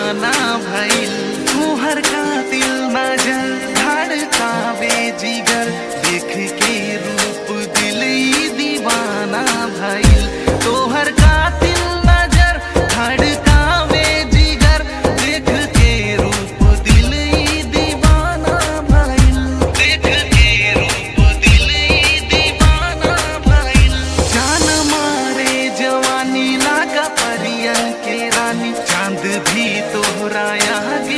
दीवाना भइल तुहर कातिल नजर धड़कावे जिगर देख के रूप दिल ई दीवाना भइल तोहर कातिल नजर धड़कावे जिगर देख के रूप दिल ई दीवाना भइल देख के रूप दिल ई दीवाना भइल जान मारे जवानी लागा परियन के रानी चांद भी तोहरा आगे